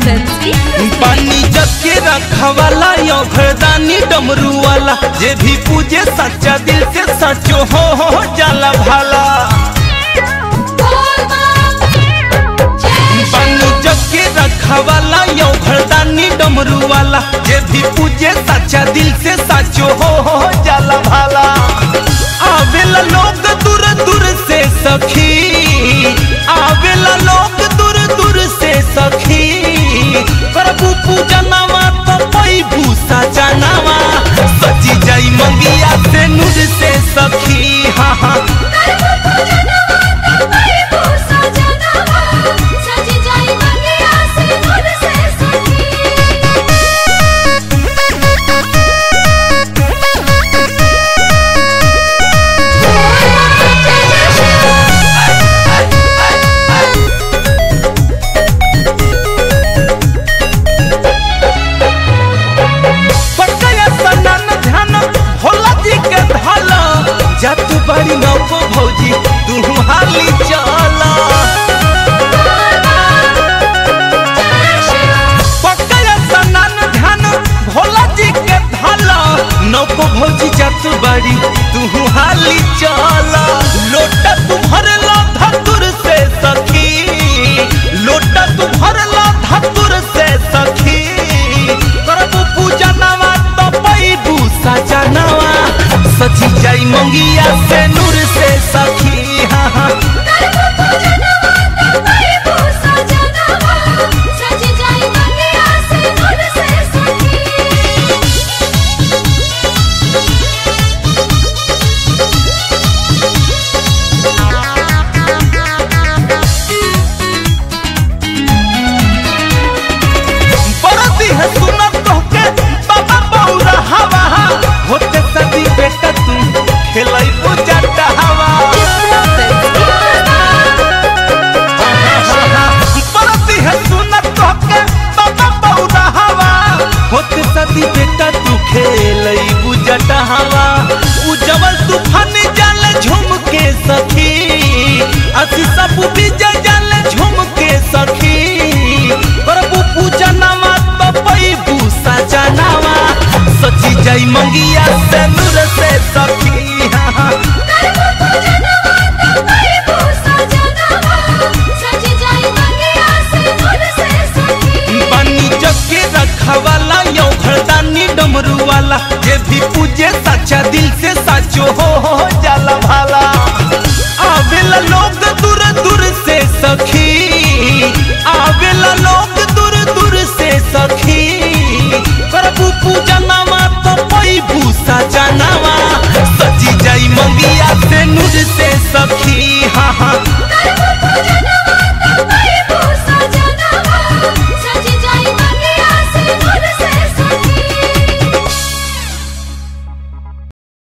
Films की प्रस्तुति। पानी जग के रखवाला यो घरदानी डमरू वाला जे भी पूजे सच्चा दिल से सचो हो हो जाला भाला पानी जग के रखवाला यो घरदानी डमरू वाला जे भी पूजे सच्चा दिल से सचो हो हो जाला भाला आवेला लोग दूर दूर से सखी आवेला लोग दूर दूर से सखी प्रभु पूजनवा तो पैभू सजनवा सची जाई मंगिया से नूर से सखी हाँ हाँ पकया सनन ध्यान भोला जी के धल जत बड़ी नौको भौजी तू हाली चला पकया सनन ध्यान भोला जी के धल नौको भौजी जत बड़ी तू हाली चला लोटा तू भरला धतुर से सखी लोटा तू भरला धतुर से सखी करबू पूजनवा तो पैबू सजनवा सची जाई मंगिया से नूर से सखी हाँ हाँ बरदी है सुनत तोहके बाबा बौरा हवा होते सदी बेटा तू खेलाई पूजा हवा बरदी है सुनत तोहके बाबा बौरा हवा होते सदी बेटा तू खेलाई पूजा हवा उजवल तूफान जाल झूम के सखी असी सब विजय जाल झूम के सखी प्रभु पूजनवा तो पैबू सजनवा सची जाई मंगिया से नूर से सखी हाँ हाँ बनी जग के रखवाला यो घरदानी डमरू वाला जे भी पूजे सच्चा दिल से सचो हो हो जाला भाला आवेला लोग दूर दूर से सखी आवेला लोग दूर दूर से सखी प्रभु पूजनवा तो पैभू सजना